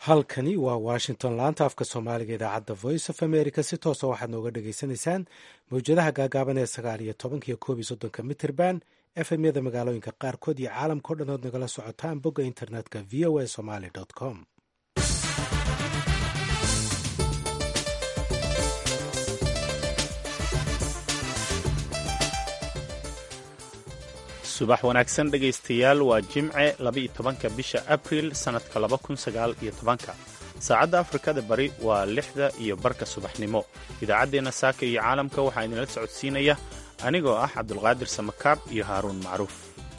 halkani waa washington laanta afka soomaaliga idaacadda voice of america si toosa waxaad nooga dhagaysanaysaan mawjadaha gaagaaban ee sagaal iyo tobankiyo koob iyo soddonka mitirban efmyada magaalooyinka qaarkood iyo caalamka o dhan ood nagala socotaan bogga internetka v o a somaly com subax wanaagsan dhegaystayaal waa jimce laba-iyo tobanka bisha abril sannadka laba kun sagaal iyo tobanka saacadda afrikada bari waa lixda iyo barka subaxnimo idaacaddeenna saaka iyo caalamka waxaa idinla socodsiinaya anigoo ah cabdulqaadir samakaab iyo haaruun macruuf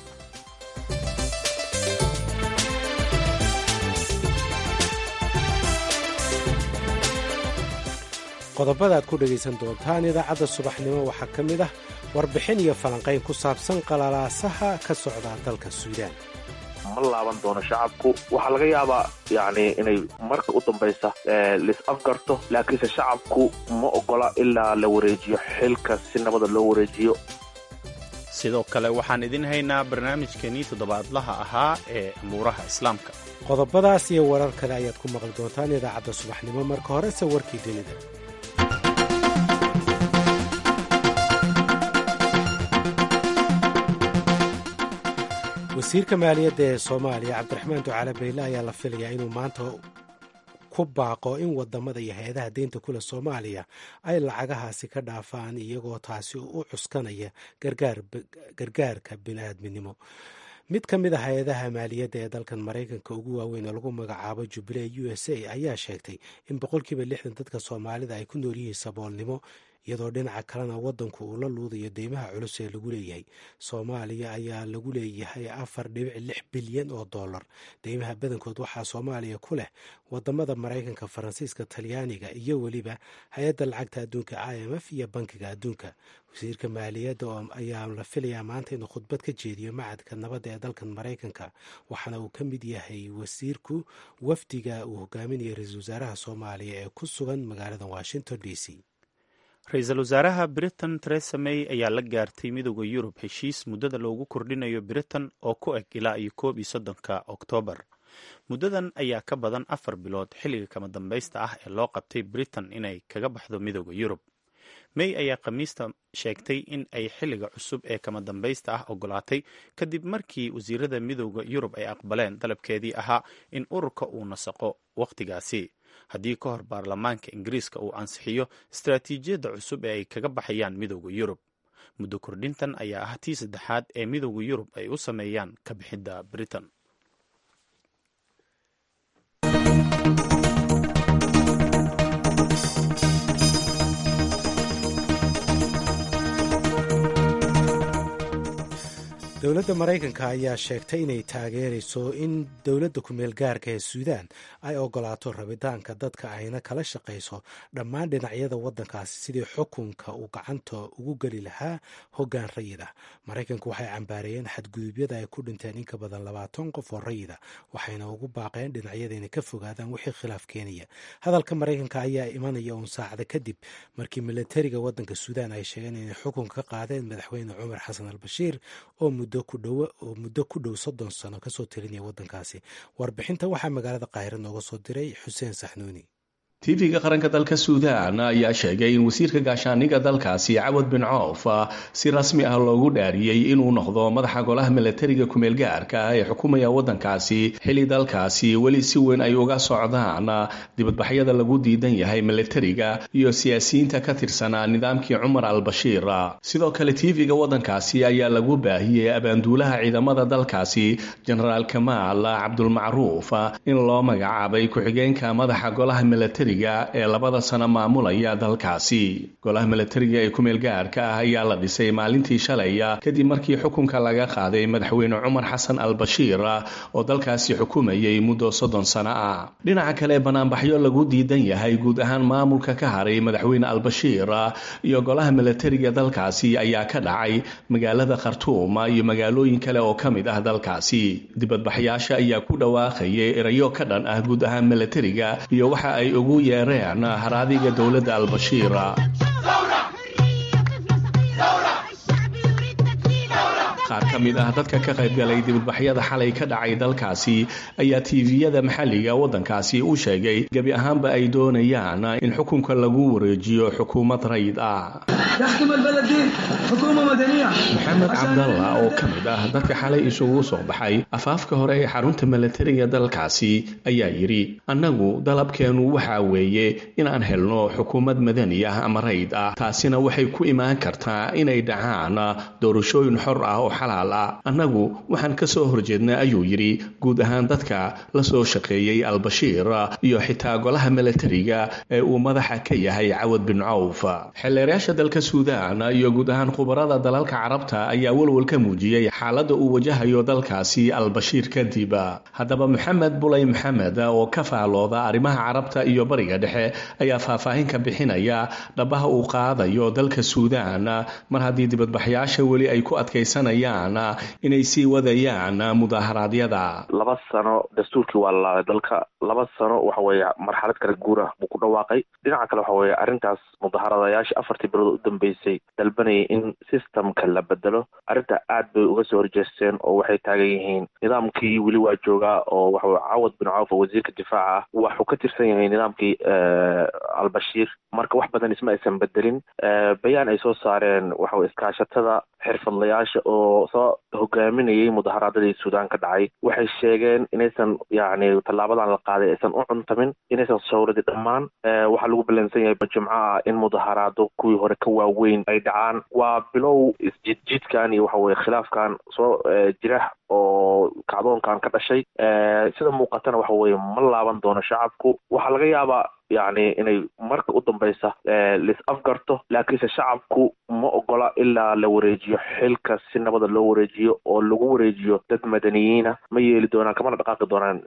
qodobada aad ku dhegaysan doontaan idaacadda subaxnimo waxaa ka mid ah warbixin iyo falanqayn ku saabsan qalalaasaha ka socda dalka suudaan ma laaban doono shacabku waxaa laga yaabaa yani inay marka u dambaysa lis afgarto laakiinse shacabku ma ogola ilaa la wareejiyo xilka si nabada loo wareejiyo sidoo kale waxaan idin haynaa barnaamijkeenii toddobaadlaha ahaa ee amuuraha islaamka qodobadaas iyo warar kale ayaad ku maqli doontaan idaacadda subaxnimo marka horese warkii dunida wasiirka maaliyadda ee soomaaliya cabdiraxmaan ducaale bayle ayaa la filayaa inuu maanta ku baaqo in wadamada iyo hay-adaha deynta kule soomaaliya ay lacagahaasi ka dhaafaan iyagoo taasi u cuskanaya gargaarka bini'aadminimo mid ka mid a hay-adaha maaliyadda ee dalkan maraykanka ugu waaweyn oo lagu magacaabo jubilee u s a ayaa sheegtay in boqolkiiba lixdan dadka soomaalida ay ku nool yihiin saboolnimo iyadoo dhinaca kalena wadanku uu la luudayo deymaha culus ee lagu leeyahay soomaaliya ayaa lagu leeyahay afar dhibic lix bilyan oo dollar deymaha badankood waxaa soomaaliya ku leh wadamada maraykanka faransiiska talyaaniga iyo weliba hay-adda lacagta adduunka i m f iyo bankiga adduunka wasiirka maaliyadda ayaa la filayaa maanta inuu khudbad ka jeediyo macadka nabadda ee dalkan maraykanka waxaana uu ka mid yahay wasiirku wafdiga uu hogaaminaya ra-iisul wasaaraha soomaaliya ee ku sugan magaalada washington d c ra-iisul wasaaraha britain teresa may ayaa la gaartay midooda yurub heshiis muddada loogu kordhinayo britain oo ku eg ilaa iyo koob iyo soddonka oktoobar muddadan ayaa ka badan afar bilood xilliga kama dambaysta ah ee loo qabtay britain inay kaga baxdo midooda yurub may ayaa khamiista sheegtay in ay xilliga cusub ee kama dambaysta ah ogolaatay kadib markii wasiirada midooda yurub ay aqbaleen dalabkeedii ahaa in ururka uu nasaqo wakhtigaasi haddii ka hor baarlamaanka ingiriiska uu ansixiyo istaraatiijiyadda cusub ee ay kaga baxayaan midooda yurub muddo kordhintan ayaa ah tii saddexaad ee midooda yurub ay u sameeyaan ka bixidda britain dowladda maraykanka ayaa sheegtay inay taageerayso in dowladda kumeel gaarka ee suudaan ay ogolaato rabitaanka dadka ayna kala shaqayso dhammaan dhinacyada waddankaasi sidii xukunka uu gacanta ugu geli lahaa hoggaan rayid ah maraykanku waxay cambaareeyeen xadgudubyada ay ku dhinteen in ka badan labaatan qof oo rayida waxayna ugu baaqeen dhinacyada inay ka fogaadaan wixii khilaaf keenaya hadalka maraykanka ayaa imanaya uun saacada kadib markii milatariga waddanka suudaan ay sheegeen inay xukunka ka qaadeen madaxweyne cumar xasan al bashiir oo muddo ku dhow soddon sano kasoo talinaya waddankaasi warbixinta waxaa magaalada qaahira nooga soo diray xuseen saxnuuni tv-ga qaranka dalka suudaan ayaa sheegay in wasiirka gaashaaniga dalkaasi cawad bin coof si rasmi ah loogu dhaariyey inuu noqdo madaxa golaha milatariga kumeel gaarka ah ee xukumaya waddankaasi xilli dalkaasi weli si weyn ay uga socdaan dibadbaxyada lagu diidan yahay milatariga iyo siyaasiyiinta ka tirsanaa nidaamkii cumar al bashiir sidoo kale tv-ga waddankaasi ayaa lagu baahiyey abaanduulaha ciidamada dalkaasi jenaraal kamaal cabdulmacruuf in loo magacaabay ku-xigeenka madaxa golaha milatari ee labada sano maamulaya dalkaasi golaha milatariga ee kumeel gaarka ah ayaa la dhisay maalintii shalay kadib markii xukunka laga qaaday madaxweyne cumar xasan al bashiir oo dalkaasi xukumayay muddo soddon sano ah dhinaca kale banaanbaxyo lagu diidan yahay guud ahaan maamulka ka haray madaxweyne al bashiir iyo golaha milatariga dalkaasi ayaa ka dhacay magaalada khartuum iyo magaalooyin kale oo ka mid ah dalkaasi dibadbaxyaasha ayaa ku dhawaaqayay erayo ka dhan ah guud ahaan milatariga iyo waxa ay ugu yeereen haraadiga dowladda albashiira qaar ka mid ah dadka ka qaybgalay dibadbaxyada xalay ka dhacay dalkaasi ayaa tiiviyada maxalliga waddankaasi u sheegay gebi ahaanba ay doonayaan in xukunka lagu wareejiyo xukuumad rayid ah maxamed cabdalla oo ka mid ah dadka xalay isugu soo baxay afaafka hore ee xarunta milatariga dalkaasi ayaa yidhi annagu dalabkeennu waxaa weeye inaan helno xukuumad madani ah ama rayd ah taasina waxay ku imaan kartaa inay dhacaan doorashooyin xor ah oo xalaal ah annagu waxaan ka soo horjeednaa ayuu yidhi guud ahaan dadka la soo shaqeeyey albashiir iyo xitaa golaha milatariga ee uu madaxa ka yahay cawad bin cawf xeelleerayaasha dalka suudaan iyo guud ahaan khubarada dalalka carabta ayaa walwal ka muujiyey xaaladda uu wajahayo dalkaasi albashiir kadib haddaba maxamed bulay maxamed oo ka faalooda arrimaha carabta iyo bariga dhexe ayaa faahfaahin ka bixinaya dhabaha uu qaadayo dalka suudaan mar haddii dibadbaxyaasha weli ay ku adkaysanayaan inay sii wadayaan mudaharaadyada laba sano dastuurkii waa lalaaday dalka laba sano waxa weeye marxalad kala guurah buu ku dhawaaqay dhinaca kale waxa weeye arrintaas mudaharadayaashii afartii bilood u dambeysay dalbanayay in systemka la bedelo arrinta aad bay uga soo horjeesteen oo waxay taagan yihiin nidaamkii weli waa joogaa oo waxaweye cawad bin cawf oo wasiirka difaaca ah waxuu ka tirsan yahay nidaamkii albashiir marka wax badan isma aysan bedelin bayaan ay soo saareen waxaweye iskaashatada xirfadlayaasha oo soo hogaaminayay mudaharaadadii suudaan ka dhacay waxay sheegeen inaysan yacni tallaabadan la qaaday aysan u cuntamin inaysan sawradii dhammaan waxaa lagu ballansan yahay jimco ah in mudaharaado kuwii hore ka waaweyn ay dhacaan waa bilow isjidjidkan iyo waxa weye khilaafkan soo jira oo kacdoonkan ka dhashay sida muuqatana waxa weye ma laaban doono shacabku waxaa laga yaabaa yacni inay marka u dambaysa lis afgarto laakiinse shacabku ma ogola ilaa la wareejiyo xilka si nabada loo wareejiyo oo lagu wareejiyo dad madaniyiina ma yeeli doonaan kamana dhaqaaqi doonaan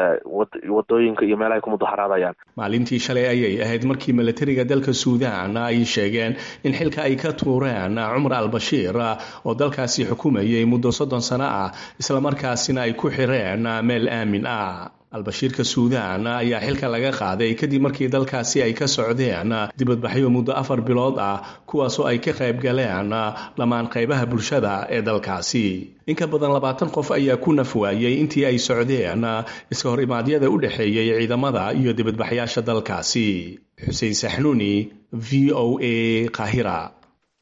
wadooyinka iyo meelahay ku mudaharaadayaan maalintii shalay ayay ahayd markii milatariga dalka suudaan ay sheegeen in xilka ay ka tuureen cumar albashiir oo dalkaasi xukumayay muddo soddon sano ah islamarkaasina ay ku xireen meel aamin ah albashiirka suudaan ayaa xilka laga qaaday kadib markii dalkaasi ay ka socdeen dibadbaxyo muddo afar bilood ah kuwaasoo ay ka qayb galeen dhammaan qaybaha bulshada ee dalkaasi in ka badan labaatan qof ayaa ku naf waayey intii ay socdeen iska hor imaadyada u dhexeeyey ciidamada iyo dibadbaxyaasha dalkaasi xuseen saxnuuni v o a qaahira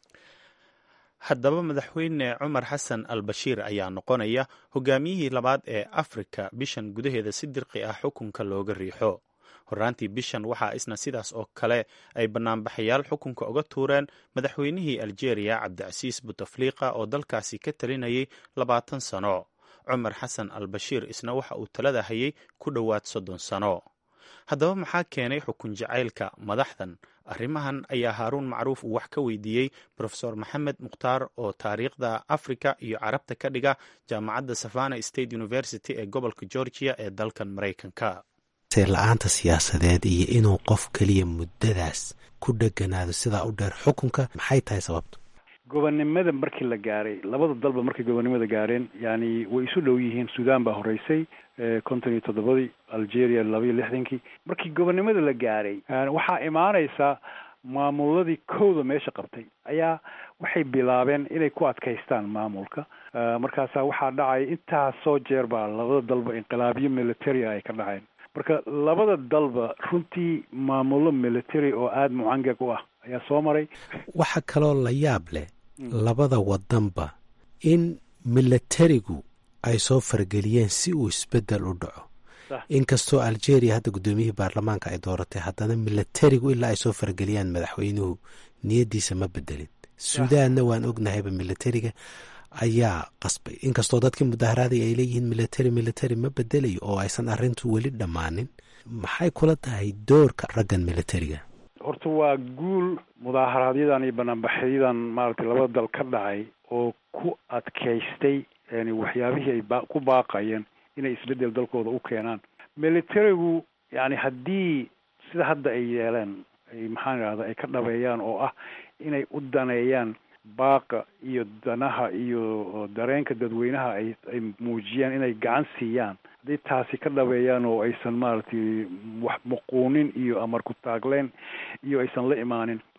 haddaba madaxweyne cumar xasan al bashiir ayaa noqonaya hogaamiyihii labaad ee afrika bishan gudaheeda si dirqi ah xukunka looga riixo horaantii bishan waxaa isna sidaas oo kale ay banaanbaxayaal xukunka uga tuureen madaxweynihii aljeeriya cabdicasiis butafliqa oo dalkaasi ka talinayay labaatan sano cumar xasan al bashiir isna waxa uu talada hayay ku dhowaad soddon sano haddaba maxaa keenay xukun jacaylka madaxdan arrimahan ayaa haaruun macruuf uu wax ka weydiiyey rofesor maxamed mukhtaar oo taariikhda africa iyo carabta ka dhiga jaamacadda savana state university ee gobolka georgia ee dalkan maraykanka la-aanta siyaasadeed iyo inuu qof keliya muddadaas ku dheganaado sidaa u dheer xukunka maxay tahay sababto gobonnimada markii la gaaray labada dalba markay gobonnimada gaareen yani way isu dhow yihiin sudan baa horeysay konton iyo toddobadii algeria labaiyo lixdankii markii gobonnimada la gaaray waxaa imaanaysa maamuladii kowda meesha qabtay ayaa waxay bilaabeen inay ku adkaystaan maamulka markaasaa waxaa dhacay intaasoo jeer baa labada dalba inqilaabyo military ay ka dhaceen marka labada dalba runtii maamulo military oo aada mucangag u ah ayaa soo maray waxaa kaloo la yaab leh labada wadanba in milatarigu ay soo farageliyeen si uu isbedel u dhaco inkastoo algeria hadda guddoomiyihii baarlamaanka ay dooratay haddana milatarigu ilaa ay soo farageliyaan madaxweynuhu niyadiisa ma bedelin suudaanna waan ognahayba milatariga ayaa qasbay inkastoo dadkii mudaharaaday ay leeyihiin military military ma bedelayo oo aysan arrintu weli dhammaanin maxay kula tahay doorka raggan militariga horta waa guul mudaaharaaadyadan iyo banaanbaxyadan maaragtay labada dal ka dhacay oo ku adkaystay yani waxyaabihii ay ba ku baaqayeen inay isbedel dalkooda u keenaan militarigu yani haddii sida hadda ay yeeleen ay maxaan idhahda ay ka dhabeeyaan oo ah inay u daneeyaan baaqa iyo danaha iyo dareenka dadweynaha ay ay muujiyaan inay gacan siiyaan haddii taasi ka dhabeeyaan oo aysan maaragtay wax muquunin iyo amar ku taagleen iyo aysan la imaanin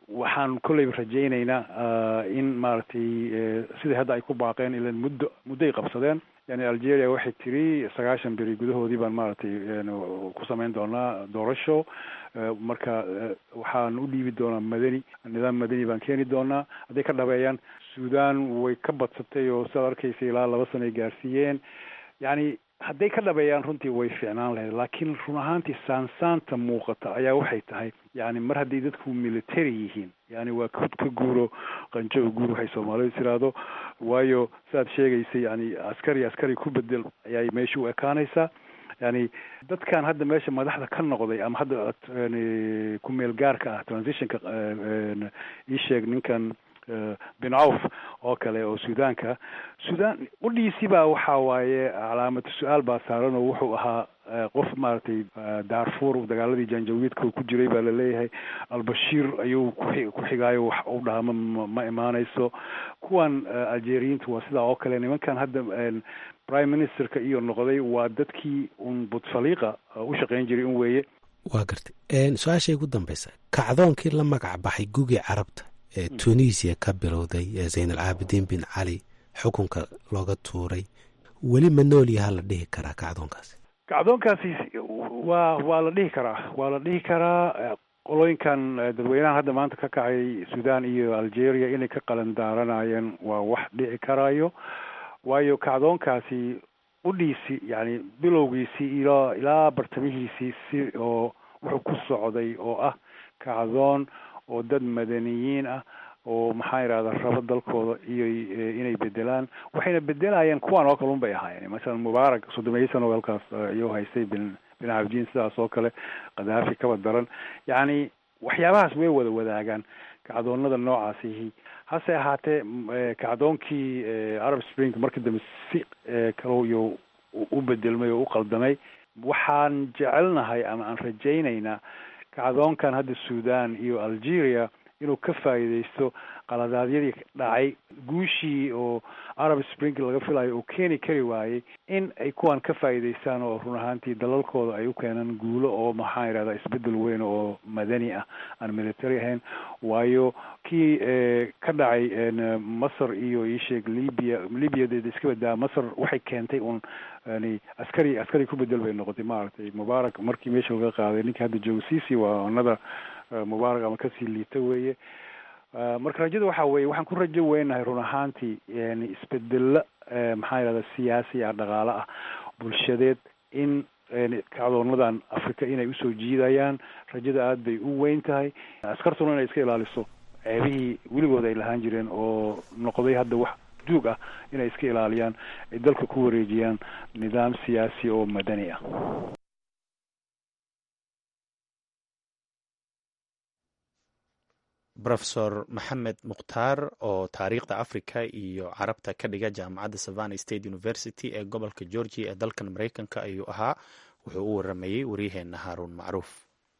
waxaan kolleyba rajaynaynaa in maaragtay sidai hadda ay ku baaqeen ilan muddo muddoay qabsadeen yani algeria waxay tiri sagaashan beri gudahoodii baan maaragtay ku samayn doonaa doorasho marka waxaan u dhiibi doonaa madani nidaam madani baan keeni doonaa hadday ka dhabeeyaan sudan way ka badsatay oo sidaad arkaysa ilaa laba sano ay gaarsiiyeen yani hadday ka dhabeeyaan runtii way fiicnaan lahayd laakiin run ahaantii saansaanta muuqata ayaa waxay tahay yani mar hadday dadku military yihiin yani waa ka ka guuro qanjo o guur waxay soomaalidu tiraahdo waayo siaad sheegaysay yani askari askari ku bedel ayay meesha u ekaanaysaa yani dadkan hadda meesha madaxda ka noqday ama hadda ku meel gaarka ah transitionka ii sheeg ninkan bin cawf oo kale oo suudaanka sudan qudhiisi baa waxa waaye calaamatu su-aal baa saaran oo wuxuu ahaa qof maaragtay darfur dagaaladii janjawiidka ku jiray baa laleeyahay albashiir ayuu kuxi ku xigaayo wax u dhaha ma ma imaanayso kuwan algeriyiinta waa sidaa oo kale nimankan hadda prime ministerka iyo noqday waa dadkii un butsaliiqa u shaqayn jiray un weeye waa gartay su-aashay ugu dambeysa kacdoonkii la magac baxay gugii carabta ee tunisia ka bilowday ee zayn alcaabidiin bin cali xukunka looga tuuray weli ma nool yaha la dhihi karaa kacdoonkaasi kacdoonkaasi waa waa la dhihi karaa waa la dhihi karaa qolooyinkan dadweynahan hadda maanta ka kacay sudan iyo algeria inay ka qalan daaranayeen waa wax dhici karayo waayo kacdoonkaasi udhiisi yani bilowgiisii ilaa ilaa bartamihiisii si oo wuxuu ku socday oo ah kacdoon oo dad madaniyiin ah oo maxaa yidhahda rabo dalkooda iyo inay bedelaan waxayna bedelayeen kuwan oo kale un bay ahaayeen masalan mubaarak soddomeeyo sano halkaas iyuu haystay bin bin cabdiin sidaas oo kale kadaafi kaba daran yacni waxyaabahaas way wada wadaagaan kacdoonada noocaasihi hase ahaatee kacdoonkii arab spring markii dambe si kalo iyo u bedelmay oo u qaldamay waxaan jecelnahay ama aan rajaynaynaa kacdoonkan hadda sudan iyo algeria inuu ka faa'iidaysto qaladaadyadii dhacay guushii oo arab spring laga filayo oo keeni kari waayey in ay kuwan ka faa'iidaystaan oo run ahaantii dalalkooda ay u keenaan guulo oo maxaa yidhahda isbedel weyn oo madani ah aan military ahayn waayo kii ka dhacay masar iyo iisheeg libya libya dee iska badaa masar waxay keentay un yani askari askari ku bedel bay noqotay maaragtay mubaarak markii meesha laga qaaday ninka hadda joogo sisi waa another mubaarak ama kasii liita weeye marka rajada waxa weeye waxaan ku rajo weynahay run ahaantii yani isbedelo maxaa yidhahda siyaasi ah dhaqaale ah bulshadeed in kacdoonadan africa inay usoo jiidayaan rajada aada bay u weyn tahay askartuna inay iska ilaaliso ceebihii weligood ay lahaan jireen oo noqday hadda wax duug ah inay iska ilaaliyaan ay dalka ku wareejiyaan nidaam siyaasi oo madani ah rofesor maxamed mukhtaar oo taariikhda africa iyo carabta ka dhiga jaamacadda savana state university ee gobolka georgia ee dalkan mareykanka ayuu ahaa wuxuu u waramayey waryaheena haaruun macruuf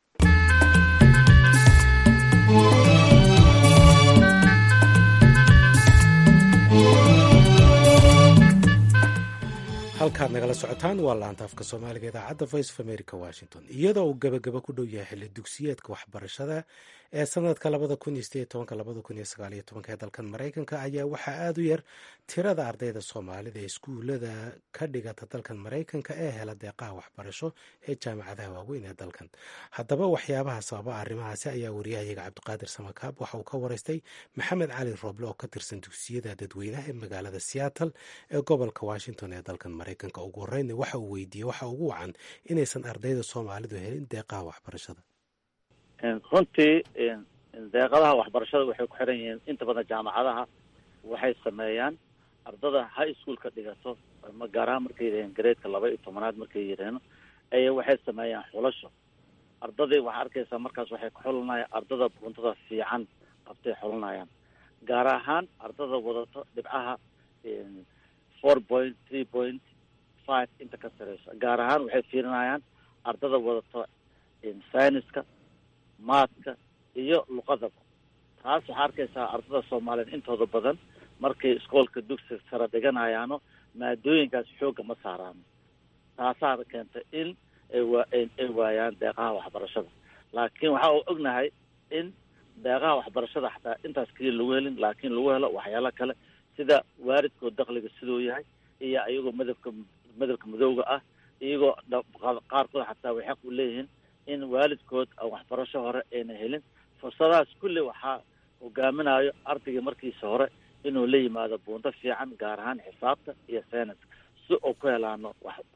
halkaad nagala socotaan waa laanta afka soomaaliga idaacadda voice of america washington iyadoo uu gebagaba ku dhow yahay xilli dugsiyeedka waxbarashada ee sanadka labada kun iyo sideed tobanka labada kun iyo sagaal iyo tobanka ee dalkan maraykanka ayaa waxaa aada u yar tirada ardayda soomaalida ee iskuulada ka dhigata dalkan maraykanka ee hela deeqaha waxbarasho ee jaamacadaha waaweyn ee dalkan haddaba waxyaabaha sababa arrimahaasi ayaa wariyahayaga cabdiqaadir samakaab waxa uu ka waraystay maxamed cali rooble oo ka tirsan dugsiyada dadweynaha ee magaalada seattle ee gobolka washington ee dalkan maraykanka ugu horeyna waxa uu weydiiyey waxa ugu wacan inaysan ardayda soomaalidu helin deeqaha waxbarashada runtii deeqadaha waxbarashada waxay ku xiran yihiin inta badan jaamacadaha waxay sameeyaan ardada high schoolka dhigato ama gaar ahaan markay yidhaheen gareedka laba iyo tobanaad markay yidhaaheen aya waxay sameeyaan xulasho ardadii waxaa arkaysaa markaas waxay ku xulinayaan ardada buntada fiican qabtay xulinayaan gaar ahaan ardada wadato dhibcaha four point three point five inta ka sareyso gaar ahaan waxay fiirinayaan ardada wadato syniska maadka iyo luqadaba taas waxaa arkaysaa ardada soomaaliyeed intooda badan markay iskoolka dugsiga sare dhiganayaano maadooyinkaas xoogga ma saaraano taasaa keentay in ay wa ay waayaan deeqaha waxbarashada laakiin waxa uu ognahay in deeqaha waxbarashada xataa intaas keliya lagu helin laakiin lagu helo waxyaalo kale sida waalidkoo dakliga siduu yahay iyo iyagoo madabka madabka madowga ah iyagoo qaarkood xataa way xaq u leeyihiin in waalidkood aan waxbarasho hore ayna helin fursadahaas kulli waxaa hogaaminayo ardayga markiisa hore inuu la yimaado buunto fiican gaar ahaan xisaabta iyo sayniska si uu ku helaano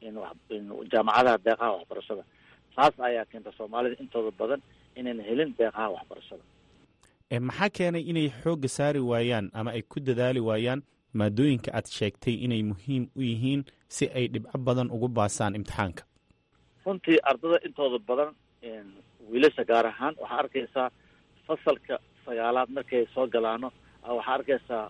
jaamacadaha deeqaha waxbarashada taas ayaa keenta soomaalida intooda badan inayna helin deeqaha waxbarashada maxaa keenay inay xoogga saari waayaan ama ay ku dadaali waayaan maadooyinka aad sheegtay inay muhiim u yihiin si ay dhibco badan ugu baasaan imtixaanka runtii ardada intooda badan wiilasha gaar ahaan waxaa arkaysaa fasalka sagaalaad markay soo galaano waxaa arkaysaa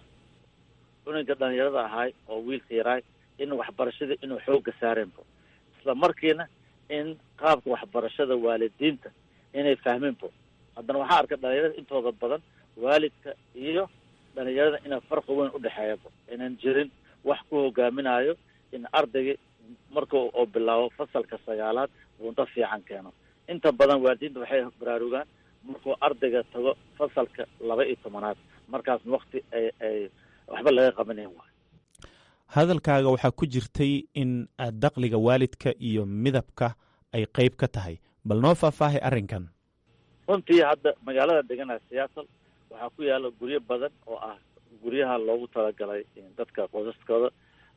cunuga dhalinyarada ahaay oo wiilka yaraay in waxbarashada inuu xoogga saareenbo isla markiina in qaabka waxbarashada waalidiinta inay fahmeenbo haddana waxaa arka dhalinyarada intooda badan waalidka iyo dhalinyarada ina farqi weyn udhexeeyabo inan jirin wax ku hogaaminayo in ardayga marka oo bilaabo fasalka sagaalaad buunto fiican keeno inta badan waalidiinta waxay baraarugaan markuu ardayga tago fasalka laba iyo tobanaad markaasna wakti ay ay waxba laga qabanayn waayo hadalkaaga waxaa ku jirtay in dakliga waalidka iyo midabka ay qeyb ka tahay bal noo faahfaahay arrinkan runtii hadda magaalada deganaa seattle waxaa ku yaala guryo badan oo ah guryaha loogu talagalay dadka qosaskooda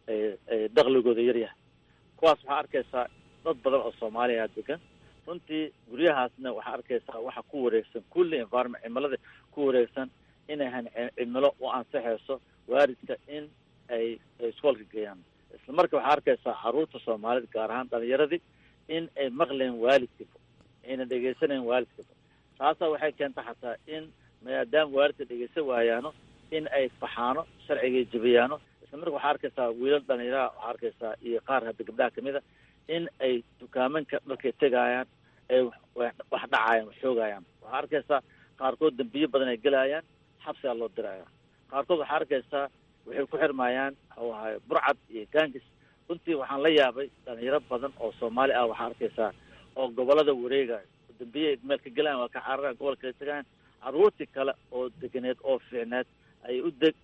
dakligooda yaryahay kuwaas waxaa arkaysaa dad badan oo soomaaliya degan runtii guryahaasna waxaa arkaysaa waxa ku wareegsan kulli environment cimilada ku wareegsan inayhan cimilo u ansaxayso waalidka in ay iskoolka geeyaan isla marka waxaa arkaysaa caruurta soomaalida gaar ahaan dhalinyaradii in ay maqleen waalidkiiba ayna dhegeysanayn waalidkiiba taasaa waxay keenta xataa in maadaama waalidka dhegeysan waayaano in ay faxaano sharciga jebiyaano isla marka waxaa arkaysaa wiilal dhalinyaraha waxaa arkaysaa iyo qaar hadda gabdhaha kamid a in ay dukaamanka dharkay tegaayaan ay wax dhacayaan wax xoogayaan waxaa arkaysaa qaarkood dambiyo badan ay gelayaan xabsigaa loo diraya qaarkood waxaa arkaysaa waxay ku xirmayaan waxuu ahay burcad iyo gangis runtii waxaan la yaabay dhalinyaro badan oo soomaali ah waxaa arkaysaa oo gobolada wareegayo dambiye meel ka gelayan waa ka cararaan gobolka kala tegayan caruurtii kale oo deganeed oo fiicneed ay u deg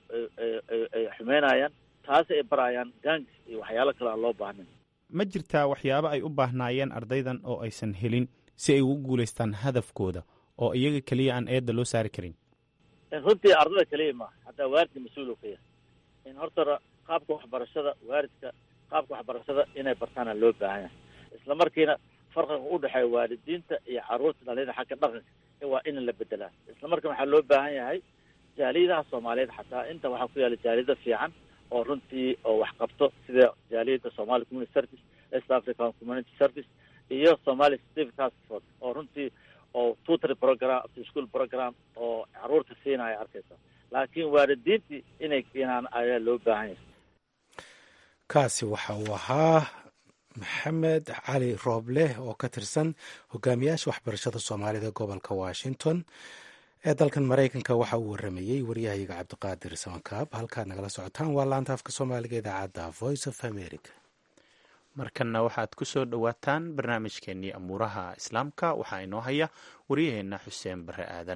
ay xumeynayaan taasi ay barayaan gangis iyo waxyaalo kale aan loo baahnin ma jirtaa waxyaabo ay u baahnaayeen ardaydan oo aysan helin si ay ugu guulaystaan hadafkooda oo iyaga keliya aan eedda loo saari karin runtii ardada keliya ma hataa waalidka mas-uul ka yahay in horta qaabka waxbarashada waalidka qaabka waxbarashada inay bartaana loo baahan yahay isla markiina farqiga udhexeeya waalidiinta iyo caruurta dhalinyada xagga dhaqanka waa in la bedelaa isla markiina waxaa loo baahan yahay jaaliyadaha soomaaliyeed xataa inta waxaa ku yaala jaaliyada fiican oo runtii oo wax qabto sida jaaliyada somali community service east african community service iyo somali civic task force oo runtii oo tutory program after school program oo caruurta siinaya arkaysa laakiin waalidiintii inay keenaan ayaa loo baahan yahay kaasi waxa uu ahaa maxamed cali rooble oo ka tirsan hogaamiyaasha waxbarashada soomaalida gobolka washington ee dalkan maraykanka waxa uu waramayey waryahayaga cabdiqaadir samankaab halkaad nagala socotaan waa laanta afka soomaaliga idaacadda voice of america markanna waxaad ku soo dhowaataan barnaamijkeenii amuuraha islaamka waxaa inoo haya waryaheenna xuseen bare aadan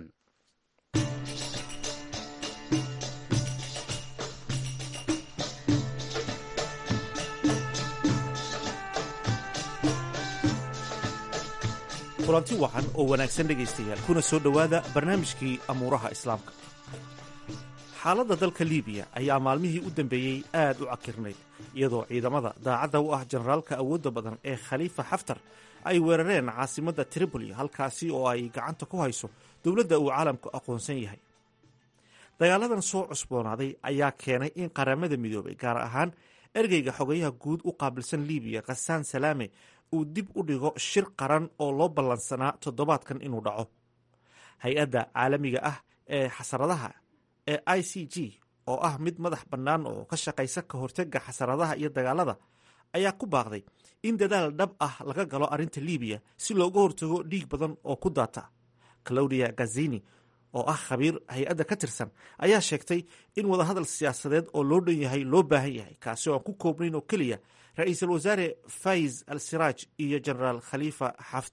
kulanti wacan oo wanaagsan dhegaystayaal kuna soo dhowaada barnaamijkii amuuraha islaamka xaaladda dalka liibiya ayaa maalmihii u dambeeyey aad u cakirnayd iyadoo ciidamada daacadda u ah generaalka awoodda badan ee khaliifa xaftar ay weerareen caasimadda tripoli halkaasi oo ay gacanta ku hayso dowladda uu caalamku aqoonsan yahay dagaaladan soo cusboonaaday ayaa keenay in qaramada midoobay gaar ahaan ergeyga xogayaha guud u qaabilsan liibiya khasaan salaame uu dib u dhigo shir qaran oo loo ballansanaa toddobaadkan inuu dhaco hay-adda caalamiga ah ee xasaradaha ee i c g oo ah mid madax bannaan oo ka shaqaysa ka hortega xasaradaha iyo dagaalada ayaa ku baaqday in dadaal dhab ah laga galo arrinta liibiya si looga hortago dhiig badan oo ku daata claudia gazini oo ah khabiir hay-adda ka tirsan ayaa sheegtay in wadahadal siyaasadeed oo loo dhan yahay loo baahan yahay kaasi oo aan ku koobnayn oo keliya ra-iisul wasaare faiz al siraaj iyo genaraal khaliifa xaftar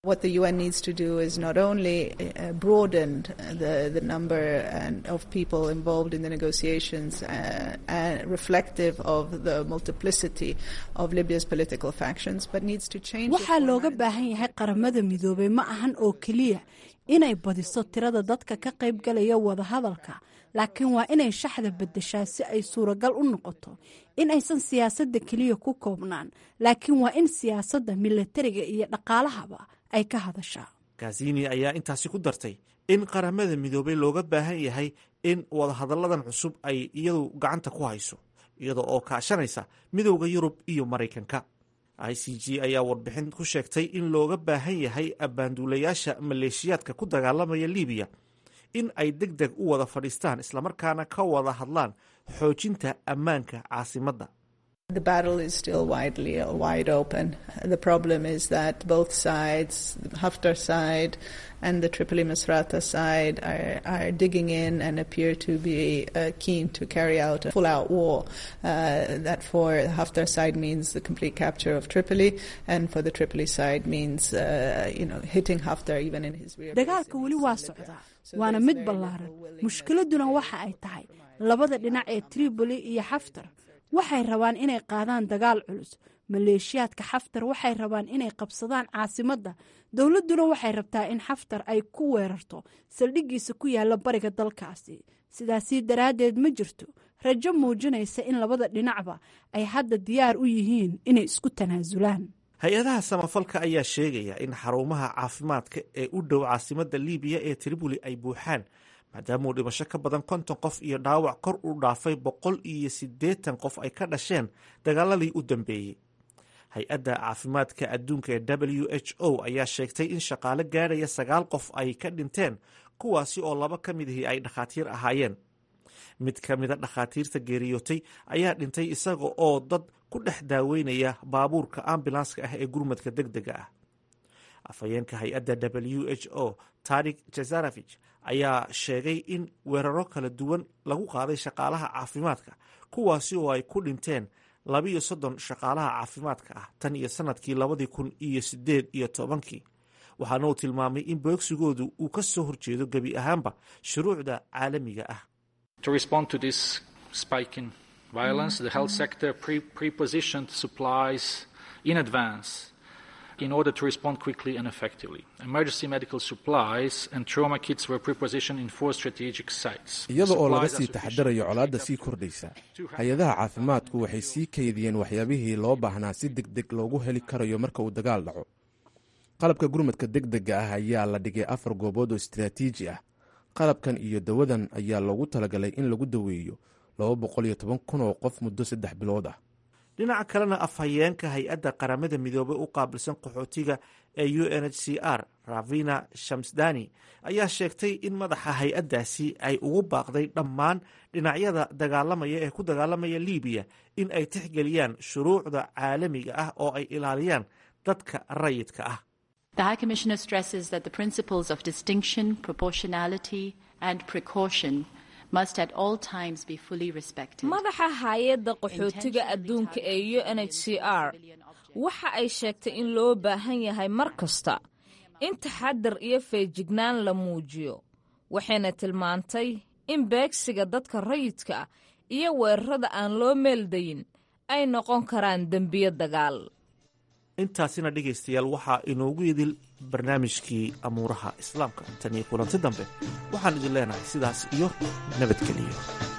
What the UN needs to do is not only uh, broaden the, the number and of people involved in the negotiations uh, and reflective of the multiplicity of Libya's political factions, but needs to change. waxaa looga baahan yahay qaramada midoobay ma ahan oo keliya inay badiso tirada dadka ka qaybgalaya wadahadalka laakiin waa inay shaxda bedeshaa si ay suuragal u noqoto in aysan siyaasadda keliya ku koobnaan laakiin waa in siyaasadda milatariga iyo dhaqaalahaba ay ka hadashaa kazini ayaa intaasi ku dartay in qaramada midoobay looga baahan yahay in wadahadalladan cusub ay iyadu gacanta ku hayso iyada oo kaashanaysa midowda yurub iyo maraykanka i c g ayaa warbixin ku sheegtay in looga baahan yahay abbaanduulayaasha maleeshiyaadka ku dagaalamaya libiya in ay deg deg u wada fadhiistaan islamarkaana ka wada hadlaan xoojinta ammaanka caasimadda The battle is still widely wide open. The problem is that both sides, the Haftar side and the Tripoli Misrata side, are, are digging in and appear to be uh, keen to carry out a full-out war. Uh, that for the Haftar side means the complete capture of Tripoli, and for the Tripoli side means, uh, you know, hitting Haftar even in his rear. dagaalka weli waa socdaa waana mid ballaaran mushkiladuna waxa ay tahay labada dhinac ee tripoli iyo xaftar waxay rabaan inay qaadaan dagaal culus maleeshiyaadka xaftar waxay rabaan inay qabsadaan caasimadda dowladduna waxay rabtaa in xaftar ay ku weerarto saldhiggiisa ku yaalla bariga dalkaasi sidaasii daraaddeed ma jirto rajo muujinaysa in labada dhinacba ay hadda diyaar u yihiin inay isku tanaasulaan hay-adaha samafalka ayaa sheegaya in xarumaha caafimaadka ee u dhow caasimadda libiya ee tripoli ay buuxaan maadaama uu dhimasho ka badan konton qof iyo dhaawac kor u dhaafay boqol iyo siddeetan qof ay ka dhasheen dagaaladii u dambeeyey hay-adda caafimaadka adduunka ee w h o ayaa sheegtay in shaqaale gaadhaya sagaal qof ay ka dhinteen kuwaasi oo laba ka mid ahi ay dhakhaatiir ahaayeen mid ka mida dhakhaatiirta geeriyootay ayaa dhintay isaga oo dad ku dhex daaweynaya baabuurka ambulanska ah ee gurmadka deg dega ah afhayeenka hay-adda w h o tarik jazarevich ayaa sheegay in weeraro kala duwan lagu qaaday shaqaalaha caafimaadka kuwaasi oo ay ku dhinteen labiyo soddon shaqaalaha caafimaadka ah tan iyo sanadkii labadii kun iyo sideed iyo tobankii waxaana uu tilmaamay in boogsigoodu uu ka soo horjeedo gebi ahaanba shuruucda caalamiga ah To respond to this spike in violence, the health sector pre prepositioned supplies in advance in order to respond quickly and effectively. Emergency medical supplies and trauma kits were prepositioned in four strategic sites. iyada oo laga Supplies are sii sufficient taxadarayo colaadda sii kordhaysa hay-adaha caafimaadku waxay sii kaydiyeen waxyaabihii loo baahnaa si deg deg loogu heli karayo marka uu dagaal dhaco qalabka gurmadka deg dega ah ayaa la dhigay afar goobood oo istiraatiiji ah qalabkan iyo dawadan ayaa loogu talagalay in lagu daweeyo laba boqol iyo toban kun oo qof muddo saddex bilood ah dhinaca kalena afhayeenka hay-adda qaramada midoobay u qaabilsan qaxootiga ee u n h c r ravina shamsdani ayaa sheegtay in madaxa hay-addaasi ay ugu baaqday dhammaan dhinacyada dagaalamaya ee ku dagaalamaya libiya in ay tixgeliyaan shuruucda caalamiga ah oo ay ilaaliyaan dadka rayidka ah The High Commissioner stresses that the principles of distinction, proportionality, and precaution must at all times be fully respected. madaxa hay-adda qaxootiga adduunka ee u n h c r waxa ay sheegtay in loo baahan yahay mar kasta in taxadar iyo feejignaan la muujiyo waxayna tilmaantay in beegsiga dadka rayidka ah iyo weerarada aan loo meeldayin ay noqon karaan dembiyo dagaal intaasina dhegaystayaal waxaa inoogu idil barnaamijkii amuuraha islaamka tan iyo kulanti dambe waxaan idin leenahay sidaas iyo nabadgeliyo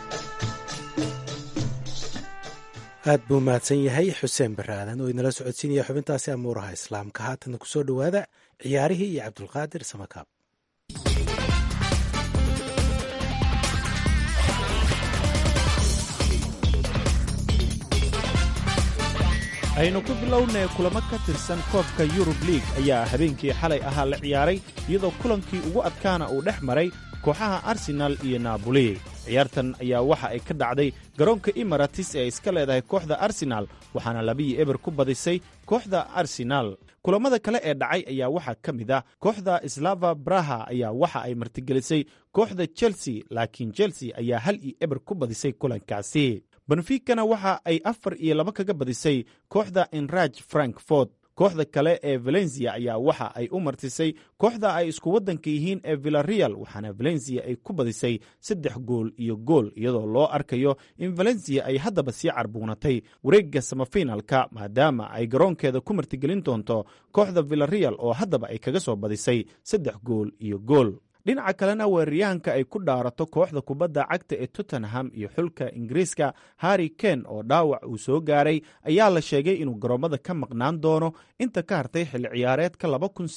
aad buu mahadsan yahay xuseen baraadan oo inala socodsiinaya xubintaasi amuuraha islaamka haatana kusoo dhowaada ciyaarihii iyo cabdulqaadir samakaab aynu ku bilownay kulamo ka tirsan koobka yurub liig ayaa habeenkii xalay ahaa la ciyaaray iyadoo kulankii ugu adkaana uu dhex maray kooxaha arsenaal iyo naaboli ciyaartan ayaa waxa ay ka dhacday garoonka imaratis ee iska leedahay kooxda arsenaal waxaana labiyi eber ku badisay kooxda arsenaal kulamada kale ee dhacay ayaa waxaa ka mid ah kooxda slava braha ayaa waxa ay martigelisay kooxda chelsea laakiin chelsea ayaa hal iyo eber ku badisay kulankaasi benfikana waxa ay afar iyo laba kaga badisay kooxda enraj frankfort kooxda kale ee valencia ayaa waxa ay u martisay kooxda ay isku waddanka yihiin ee villareal waxaana valencia ay ku badisay saddex gool iyo gool iyadoo loo arkayo in valencia ay haddaba sii carbuunatay wareegga samafinalka maadaama ay garoonkeeda ku martigelin doonto kooxda villareal oo haddaba ay kaga soo badisay saddex gool iyo gool dhinaca kalena weeraryahanka ay ku dhaarato kooxda kubadda cagta ee tottenham iyo xulka ingiriiska harri ken oo dhaawac uu soo gaaray ayaa la sheegay inuu garoommada ka maqnaan doono inta ka hartay xilli ciyaareedka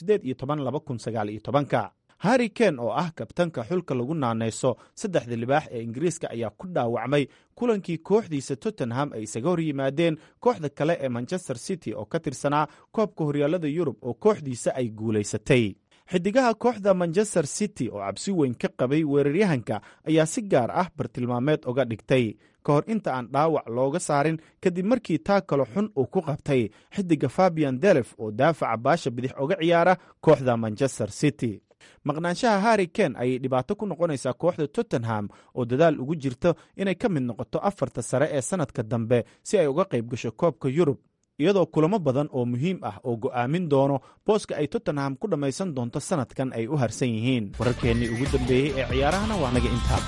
ka harri ken oo ah kabtanka xulka lagu naanayso saddexda libaax ee ingiriiska ayaa ku dhaawacmay kulankii kooxdiisa tottenham ay isaga hor yimaadeen kooxda kale ee manchester city oo ka tirsanaa koobka horyaalada yurub oo kooxdiisa ay guulaysatay xidigaha kooxda manchester city oo cabsi weyn ka qabay weeraryahanka ayaa si gaar ah bartilmaameed uga dhigtay ka hor inta aan dhaawac looga saarin kadib markii taa kalo xun uu ku qabtay xidiga fabian delef oo daafaca baasha bidix uga ciyaara kooxda manchester city maqnaanshaha harri ken ayay dhibaato ku noqonaysaa kooxda tottenham oo dadaal ugu jirto inay ka mid noqoto afarta sare ee sannadka dambe si ay uga qayb gasho koobka yurub iyadoo kulamo badan oo muhiim ah oo go'aamin doono booska ay tottenham ku dhammaysan doonto sannadkan ay u harsan yihiin wararkeennii ugu dambeeyey ee ciyaarahana waa naga intaa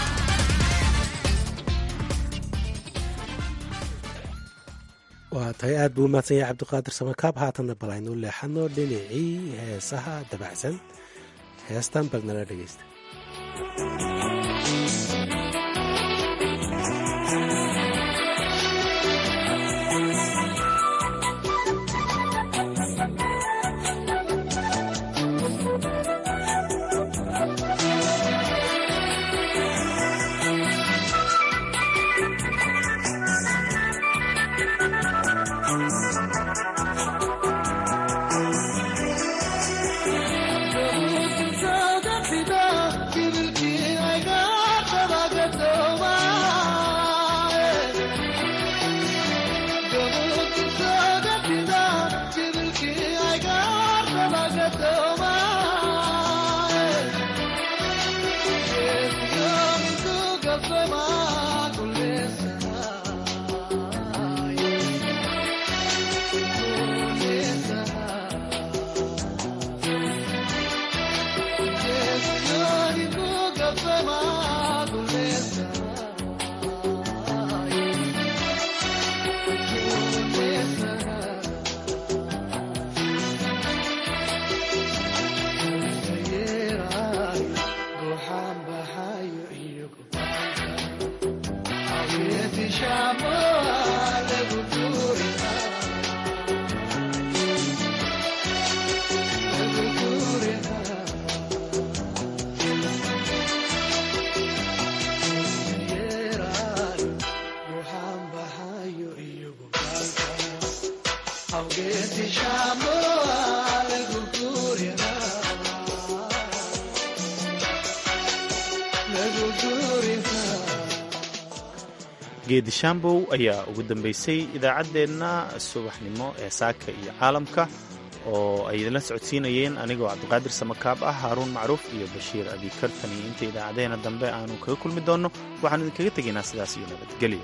waa tahay aad buu umahadsan yahay cabdiqaadir samakaab haatanna bal aynu leexano dhinacii heesaha dabacsan heestan bal nala dhegeysta geedi shambow ayaa ugu dambeysay idaacaddeenna subaxnimo ee saaka iyo caalamka oo ay idinla socodsiinayeen anigoo cabdiqaadir samakaab ah haaruun macruuf iyo bashiir abikartan iyo inta idaacadeena dambe aanu kaga kulmi doonno waxaanu idinkaga tegaynaa sidaas iyo nabadgelyo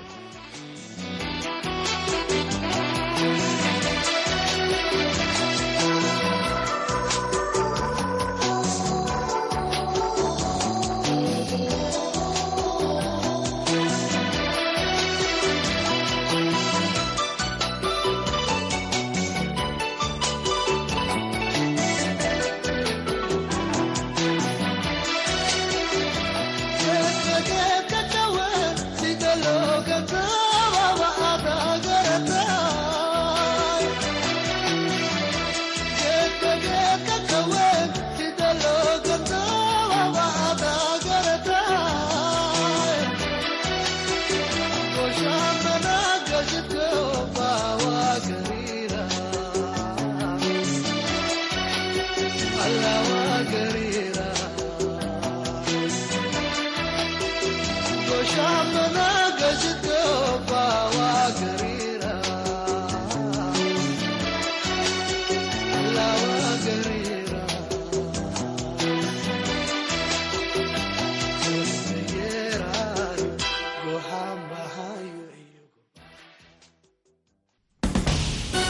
Go